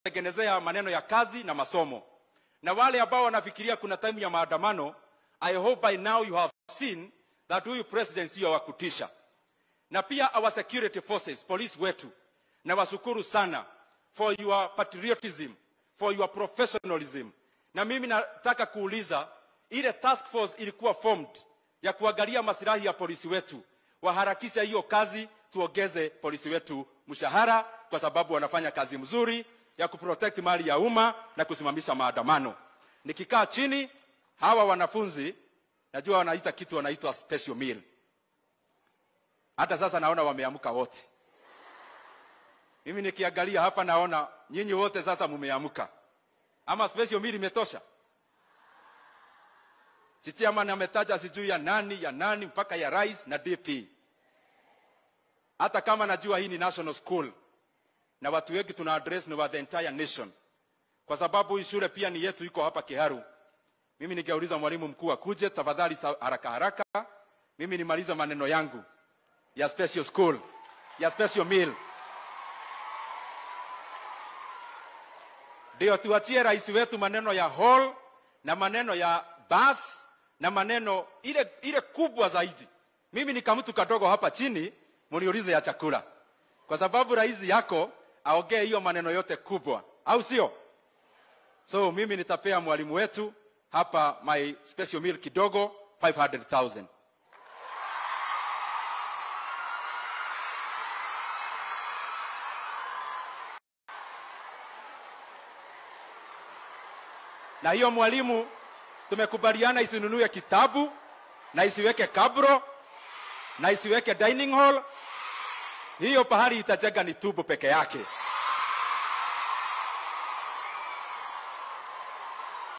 kuwatengenezea maneno ya kazi na masomo. Na wale ambao wanafikiria kuna time ya maandamano, I hope by now you have seen that huyu president sio wa kutisha. Na pia our security forces, police wetu, na washukuru sana for your patriotism, for your professionalism. Na mimi nataka kuuliza ile task force ilikuwa formed ya kuangalia masilahi ya polisi wetu, waharakisha hiyo kazi, tuongeze polisi wetu mshahara, kwa sababu wanafanya kazi mzuri ya kuprotect mali ya umma na kusimamisha maandamano. Nikikaa chini, hawa wanafunzi najua wanaita kitu wanaitwa special meal. Hata sasa naona wameamka wote. Mimi nikiangalia hapa naona nyinyi wote sasa mumeamka, ama special meal imetosha? Si chairman ametaja sijui ya nani ya nani mpaka ya rais na DP. Hata kama najua hii ni national school na watu wengi tuna address ni wa the entire nation, kwa sababu hii shule pia ni yetu, iko hapa Kiharu. Mimi nikauliza mwalimu mkuu akuje tafadhali, sa- haraka haraka, mimi nimaliza maneno yangu ya special school ya special meal, ndio tuachie rais wetu maneno ya hall na maneno ya bus na maneno ile ile kubwa zaidi. Mimi ni kamtu kadogo hapa chini, muniulize ya chakula, kwa sababu rais yako aongee hiyo maneno yote kubwa, au sio? So mimi nitapea mwalimu wetu hapa my special meal kidogo 500,000. Na hiyo mwalimu tumekubaliana isinunue kitabu na isiweke kabro na isiweke dining hall. Hiyo pahali itajenga ni tubu peke yake.